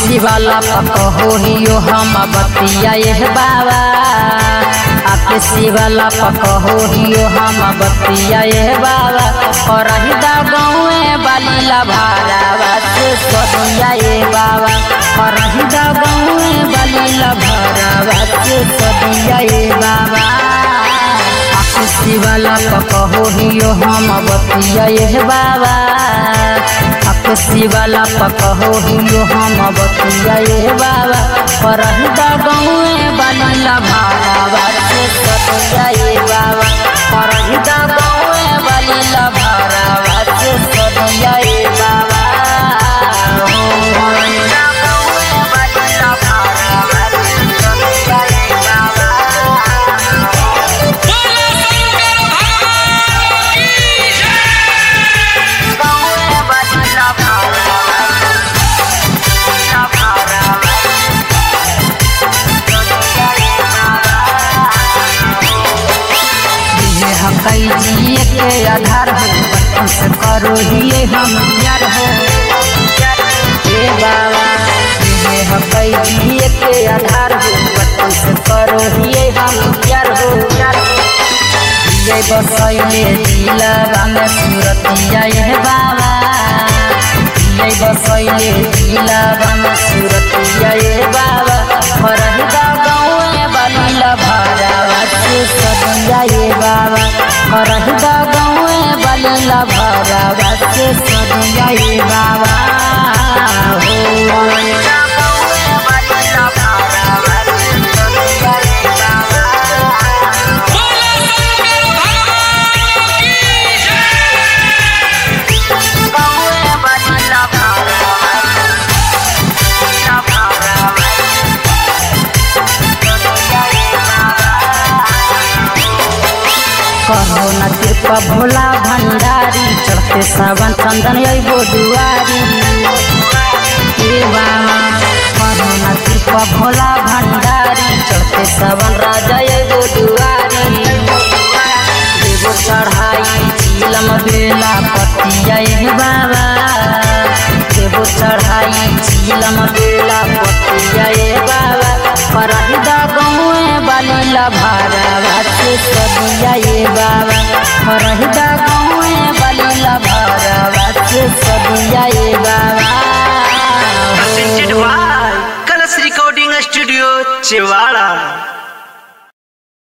शिवाला पकहो हियो हम बतिया ये बाबा आपके शिवाला पकहो हियो हम बतिया ये बाबा और हिदा गाँवे बालीला भारावा से सदिया ये बाबा और हिदा गाँवे बालीला भारावा से सदिया ये बाबा आपके शिवाला पकहो हियो हम बतिया ये बाबा आपके शिवाला पकहो हियो हम बतिया ये बाबा और हिदा गाँवे बालीला भारावा से सदिया ये बाबा और हिदा गाँवे बालीला भारावा से सदिया ये बाबा हो हिदा गाँवे बालीला भारावा से सदिया ये बाबा गाँवे बालीला भारावा सदिया भारावा सदिया ये ये हकई जिए के आधार हो बचपन से करो हिए हम यार हो हे बाबा ये हकई जिए के आधार हो बचपन से करो हिए हम यार हो ये बसैले दिलवा में सूरतिया ये बाबा ये बसैले दिलवा में सूरतिया ये बाबा फरहिदा गाँवे बलिला भरावा से सदिया ये बाबा फरहिदा गाँवे बलिला भरावा से सदिया ये बाबा हो फरहिदा गाँवे बलिला भरावा से सदिया ये बाबा गाँवे बलिला भरावा बलिला भरावा सदिया ये कहो न कृपा भोला भंडारी चढ़ते सावन चंदन अबो दुआरी हे बाबा कहो न कृपा भोला भंडारी चढ़ते सावन राजा अबो दुआरी देवो चढ़ाई चीलम बेला पतिया हे बाबा देवो चढ़ाई चीलम बेला पतिया हे बाबा करहिदा गाँवे बालीला भारावा से सदिया ये बाबा करहिदा गाँवे बालीला भारावा से सदिया ये बाबा presented by Colors Recording Studio, Chewala.